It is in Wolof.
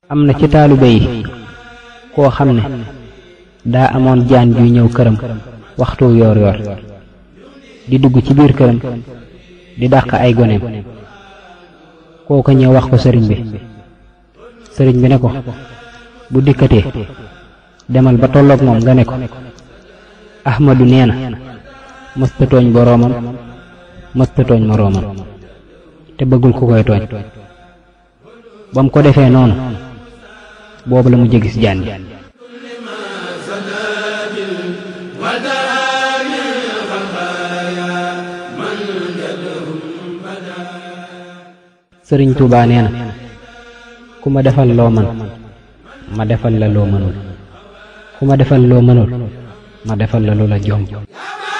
am na ci taalibe yi koo xam ne daa amoon jaan juy ñëw këram waxtu yoor yoor di dugg ci biir këram di dàq ay goneem kooka ñëw wax ko sëriñ bi sëriñ bi ne ko bu dikkatee demal ba tolloog moom nga ne ko ahmadu nee na mësta tooñ boroomam mësta tooñ moroomam te bëggul ku koy tooñ ba mu ko defee noonu boobu la mu jégis jaan ji sëriñ Tuubaa nee na ku ma defal loo man ma defal la loo mënul ku ma defal loo mënul ma defal la lu la jom